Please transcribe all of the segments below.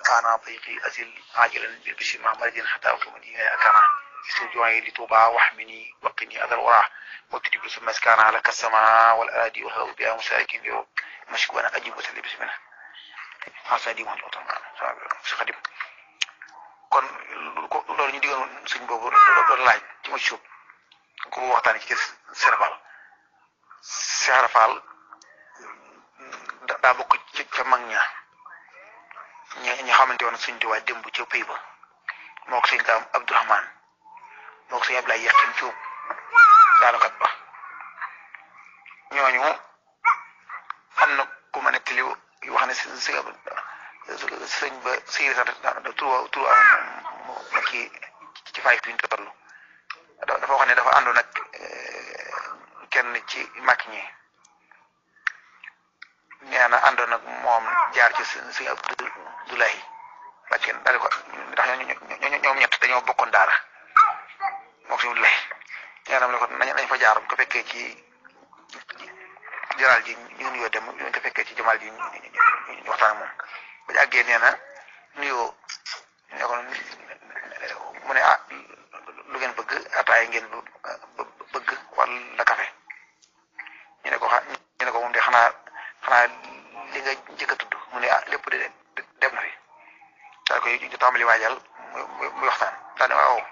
ana tayqi asil ajilan bil bisi ma maradin hatta wa mani akana استرجوعي لتوبة واحمني وقني أذى الورع واكتب بسم مسكان على السماء والأراضي والهواء بها مساكن بها مشكو أنا أجيب وسلي بسم الله xasa di moom oto si xadim kon loolu ñu diggoon suñ boobu doon laaj ci ma suub ko waxtaan ci Serapal Serapal daa bokk ci ca mag ña ña ña xamante woon suñ tuwaay démb ca pays ba moo ko sëñ daam Abdourahman moo ko sëñ Abdoulaye Yaqin Cuub daanakat ba ñooñu am na ku ma nettali wax ne si si sëñ ba sëñ sax tur tur am kii ci fay fi ñu toll dafa wax ne dafa àndoon ak kenn ci mag ñi nee na àndoon ak moom jaar ci sëñ Abdoulaye wàcc daal ko ndax ñoom ñett dañoo bokkoon daara moom sëñ Abdoulaye nee na ko nañ fa jaar ko fekkee ci jaraal ji ñu nuyoo dem ñu ko fekkee ci jamaal ji ñu waxtaan ak moom ba ñu àggee nee na nuyoo ne ko mu ne ah lu ngeen bëgg ataaya ngeen bëgg wala kafe ñu ne ko xa ñu ne ko moom de xanaa xanaa li nga njëkk a tudd mu ne ah lépp de dem na fi daal koy ñu tàmbali waajal muy muy waxtaan daal ne waaw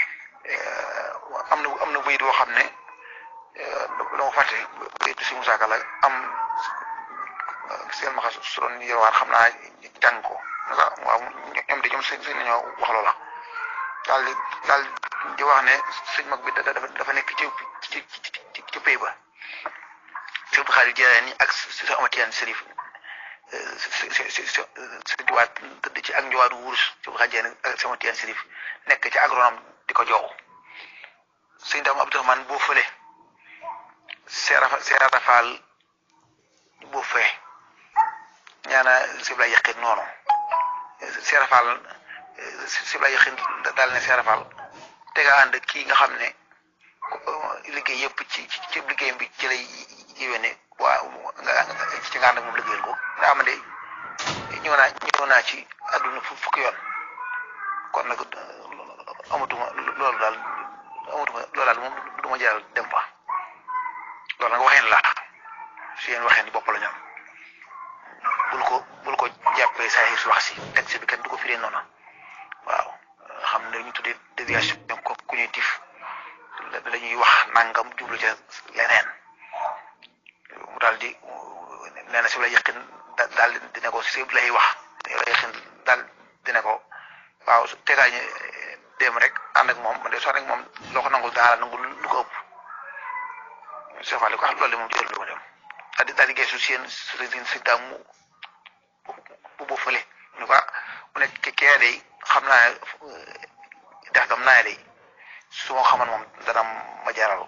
am na am na bayit boo xam ne dama fàtte bayit si Musaa Ka la am seen maxa su doon yorwaar xam naa jàng ko waaw ñoom de ñoom seen seen nañoo wax loola daal di daal di wax ne sëñ mag bi dafa dafa nekk ci ci ci ci pays ba si Abdou Xaadir Jilaani ak si sa amatiyaan Sërif si si si si si diwaat tëdd ci ak njowaadu wurus si Abdou Xaadir Jilaani ak si amatiyaan Sërif nekk ci agronome di ko joow sëñ Daam Abdourahmane boo fële seerafa seerafaal boo fee ñaana sibla yaqin noonu seerafaal sibla yaqin daal ne seerafaal te nga ànd kii nga xam ne liggéey yëpp ci ci liggéeyam bi ci lay yéwéne waa nga ci nga ànd ak moom liggéeyal ko nga am de ñëw naa ñëw naa ci àdduna fukki yoon kon nag amatuma loolu daal amatuma loolu daal moom du ma jaral dem fa loolu nag waxeen la si yéen waxeen bopp la ñoom bul ko bul ko jàppee saa su wax si texte bi kenn du ko firee noonu waaw xam ne ñu tuddee déviation cognitive la ñuy wax nangam jublu ca leneen mu daal di nee na si la yëqin daal di ne ko si lay wax la yëqin daal di ne ko waaw tegaay ñu dem rek ànd ak moom man de soo rek moom loo ko nangul daal nangul lu ko ëpp Cheikh Fall ko xam loolu de moom jël lu ma dem daal di daal di geesu seen seen si daam mu bu bu fële ñu ko mu ne kee day xam naa dex gam naa day su ma xaman moom dana ma jaral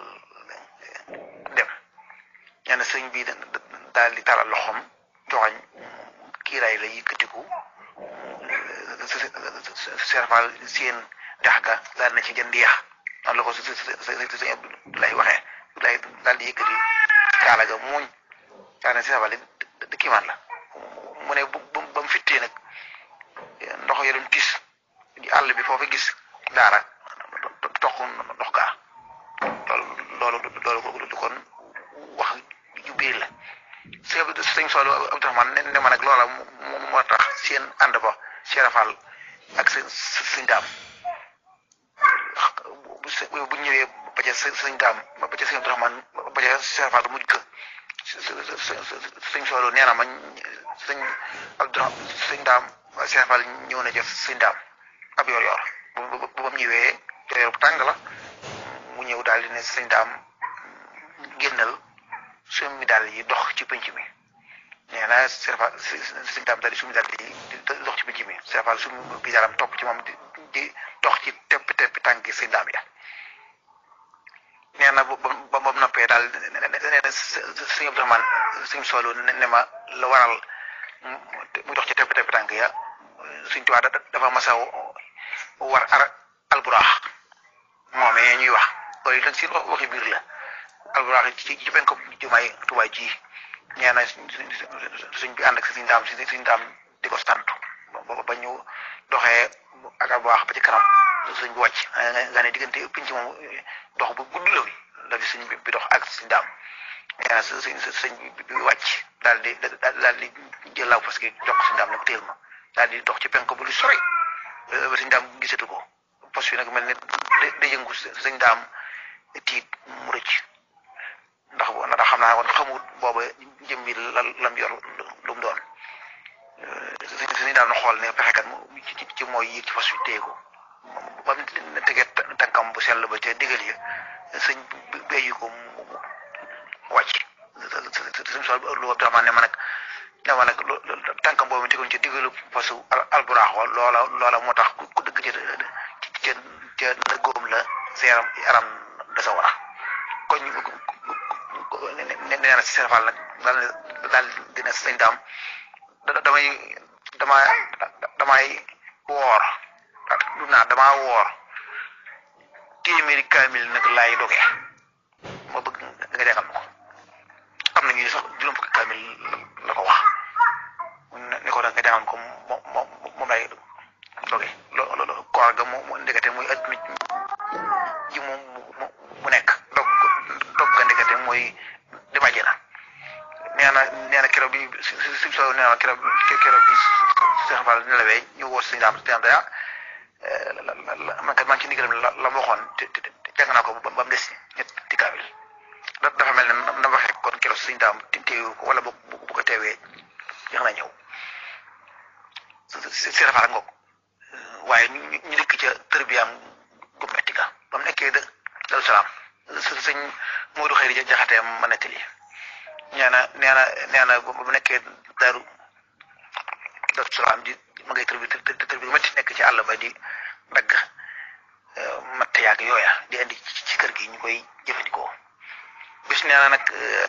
dem ñenn sëñ bi daal di talal loxoom joxañ kiiraay la yëkkatiku Cheikh Fall seen dex ga daal na ci jënd yax noonu la ko sëñ Abdoulaye waxee Abdoulaye daal di yëkkati kaala ga muuñ daal ne Cheikh Fall di kiimaan la mu ne bu ba mu fittee nag ndox ya doon tis di àll bi foofu gis daara toq ndox gaa loolu loolu loolu du kon wax ju biir la sëñ sëñ Soolu Abdourahmane ne ma nag loola moo tax seen ànd ba Cheikh Fall ak seen sëñ daam bu ñëwee ba ca sëñ daam ba ca sëñ Abdourahmane ba ca Cheikh Fall mujj ko sëñ Soolu nee na ma sëñ Abdourahmane sëñ daam Cheikh Fall ñëw na ca sëñ daam ab yor yor bu bu ba mu ñëwee yor yor bu tàng la mu ñëw daal di ne sëñ daam génnal summi daal yi dox ci penc mi nee na Cheikh Fall sëñ daam daal di summi daal di dox ci penc mi Cheikh Fall summi bi daram topp ci moom di di dox ci tepp tepp tànki sëñ daam ya nee na ba ba ba noppee daal nee na sëñ Abdourahmane sëñ Soolu ne ma la waral mu dox ci tepp tepp tànk ya suñ tuwaa dafa masa war ar alburaax moomee ñuy wax loolu nag si waxi biir la alburaax ci ci benn ko jumaay tubaay ji nee na suñ bi ànd ak suñ daam si suñ daam di ko sant ba ba wax ba ci kanam sëñ bi wàcc nga ne diggante pinc moom dox bu gudd la fi la fi sëñ bi dox ak sëñ daam nee na sëñ sëñ bi wàcc daal di daal di jël laaw parce que jox ko sëñ daam ne ko téel ma daal di dox ci penk bu lu sori ba sëñ daam gisatu ko poste bi nag mel ne da yëngu sëñ daam tiit mu rëcc ndax ndax xam naa woon xamul booba jëm bi la lam yor lu mu doon sëñ daam na xool ne pexekat mu ci mooy yéeg ci fas wi téye ko ba mu tegee tànkam bu sell ba ca digal ya sëñ béyu ko mu wàcc sëñ sol lu Abdourahmane ne ma nag ne ma nag tànkam boobu tegoon ci digalu fas alburaax wa loola loola moo tax ku dëgg ci ca ca nëggoom la sa yaram yaram da sa war a kon nee na si seen fàll nag daal daal dina sëñ daam damay dama damay woor du naa damaa woor téeméeri kaamil nag laay doge ma bëgg nga jàngal ma ko am na ñu sax juróom fukki kaamil la ko wax ne ko da nga jàngal ko moom moom moom laay doge loolu koor ga mu ndekete muy adduna ji mu mu nekk dog dog ga ndekete mooy di bàjjee na nee na nee na keroog bi si si soo nee na keroog keroog bi Cheikh Fall nelawee ñu woo si daam si daam daya man kat maa ngi ci ndigalam la la ma waxoon te te jàng naa ko ba mu des ñetti kaamil dafa mel ne na waxee kon keroog suñu daam teewu ko wala bu bu ko teewee jeex na ñëw si si rafet ngoog waaye ñu ñu dëkk ca tërbiyaam gu metti ga ba mu nekkee Daru Salaam sëñ Modou Xëyri jaxatee ma nettali nee na nee na nee na ba mu nekkee Daru Daru Salaam di ma ngay tërbi tërbi metti nekk ci àll ba di dagg matt yaag yooya di indi ci kër gi ñu koy jëfandikoo bis nee na nag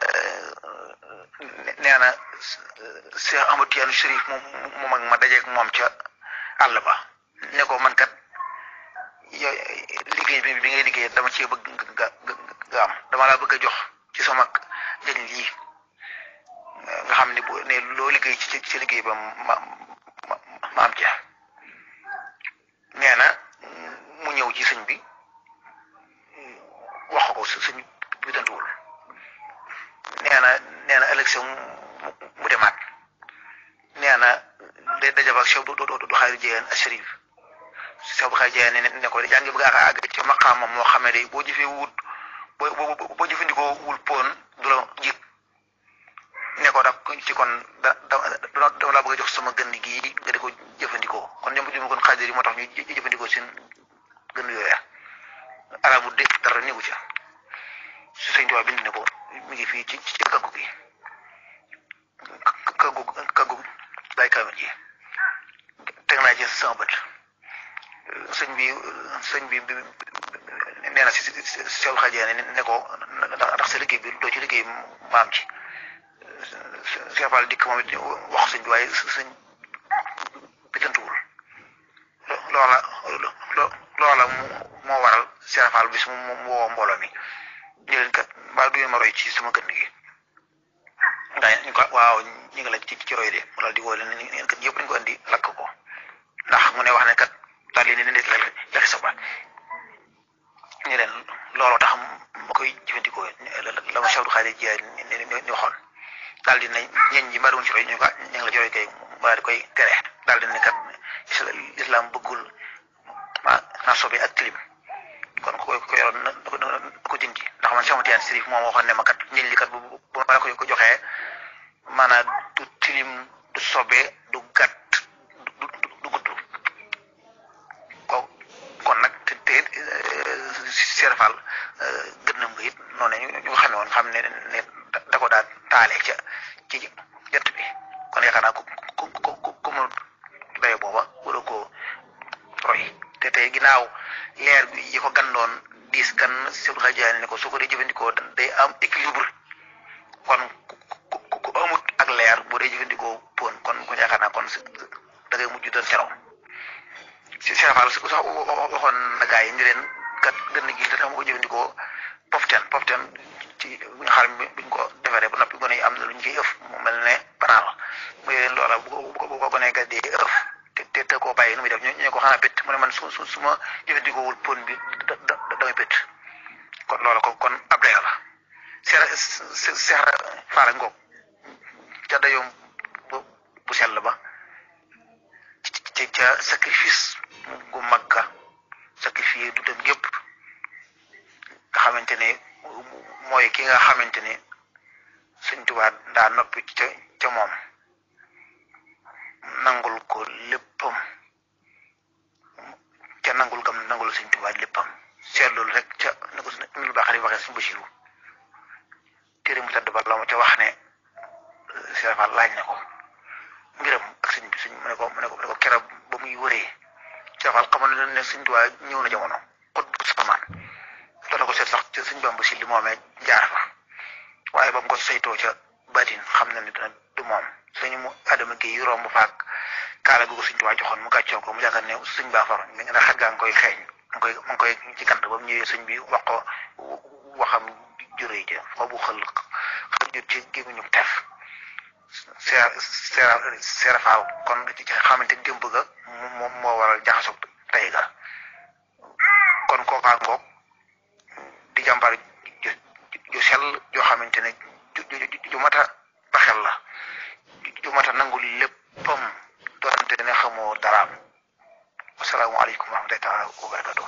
nee na Cheikh Amadou Tidiane Chérif moom moom ak ma dajeeg moom ca àll ba ne ko man kat yow liggéey bi bi ngay liggéey dama cee bëgg nga nga am dama laa bëgg a jox ci sama njëriñ lii nga xam ne bu ne loo liggéey ci ci liggéey ba ma ma ma am ca nee na mu ñëw ci sëñ bi wax ko sëñ bi dantuwul nee na nee na ëllëg sa mu demaat nee na day dajab ak Cheikh du du du xaari jiyeen ak Chérif Cheikh bu xaari jiyeen ne ne ko yaa ngi bëgg a àgg ci maqaamam moo xam ne day boo jëfee wut boo boo jëfandikoo wul poon du la jig ne ko dak ci kon da da dama laa bëgg a jox sama gën gii nga di ko jëfandikoo kon ñoom ñu kon xaadir yi moo tax ñu jëfandikoo seen gën yooya arabu dégg dara néegu ca su sëñ Tuubaa bind ne ko mi ngi fii ci ci kaggu gi kaggu kaggu day kaamil ji teg naa ci sama bët sëñ bi sëñ bi nee na si si Seydou Xaajee ne ko ndax sa liggéey bi doo ci liggéey maam ci Cheikh Fall dikk moom it wax sëñ bi waaye sëñ bi tëntuwul loola loola moo waral Cheikh Fall bis mu mu woo mbooloo mi ñu leen kat mbaa du ma roy ci sama gën gi ndax ñu ko waaw ñu ngi la ci ci roy de mu daal di woo leen ne kat yëpp dañu ko indi lakk ko ndax mu ne wax ne kat daal di ne nit la lakk sa baat ñu leen looloo tax ma koy jëfandikoo la ma Cheikh Xaadir Jiyaay ni waxoon daal di ne ñeñ ñi mbaa ci roy ñu ko ñu ngi la ci roy kay mu daal di koy tere daal di ne kat islam bëggul ma naa sobe ak tilim kon ku ko yoroon na ko na ko dindi ndax man Cheikh Tidiane Chérif moom waxoon ne ma kat njëñ li kat bu bu ma la ko ko joxee maanaam du tilim du sobe du gàtt du du gudd ko kon nag te te serfal gën na it noonu ñu ñu xamee woon xam ne ne da ko daal taalee ca ci jant bi kon yaakaar naa ku ku ku ku mu dayo booba wala ko roy te tey ginnaaw leer bi yi ko gandoon diis gan Seydou Xajaani ne ko su ko dee jëfandikoo day am équilibre kon ku ku amut ak leer bu dee jëfandikoo pon kon kon yaakaar naa kon da ngay mujj doon ceraw si serafal su sax waxoon na gaa yi ni leen kat gën gi te tax ma ko jëfandikoo poften poften ci bu ñu xaar buñ ko defaree ba noppi gone yi am na lu ñu ciy ëf mu mel ne banaal mu leen loola bu ko bu ko gone ga dee ëf te te te koo bàyyi nu muy def ñu ñu ko xanaa bét mu ne man su su su ma jëfandikoowul pon bi da da damay bét kon loola ko kon ab dayo la seera seera faala ngoog ca dayoom bu bu sell ba ci ca sacrifice gu mag ka sacrifice du dem gépp nga xamante ne mooy ki nga xamante ne Sëñ Tuubaa daa noppi ca ca moom nangul ko léppam ca nangul gam nangul Sëñ Tuubaa léppam seetlu rek ca ni ko suñu baax di waxee suñu Basiru téere mu tëdd ba la ma ca wax ne Serapal laaj na ko mbiram ak sëñ bi sëñ mu ne ko mu ne ko mu ne ko keroog ba muy wëree Serapal xamal na ne Sëñ Tuubaa ñëw na jamono xut bu samaan doon na ko seet sax ca sëñ Bamba si li moomee jaar fa waaye ba mu ko saytoo ca baatin xam na ne dina du moom sëñ mu Adama Guèye romb faak kaala gu ko Sëñ Tuubaa joxoon mu gàccoo ko mu yaakaar ne sëñ baa far nga ne xet gaa ngi koy xeeñ mu koy mu koy ci kant ba mu ñëwee sëñ bi wax ko waxam juree ja foo bu xël xëjut ci gémmiñu tef seer seera seera faal kon ci xamante démb ga moom moo waral jaxasoo tey ga kon kookaa ngoog di jàmbar ju ju sell joo xamante ne ju ju ju mata baxel la ju mata nangul léppam doonte ne xamoo daraam asalaamaaleykum wa rahmatullahi taala wa barakatuh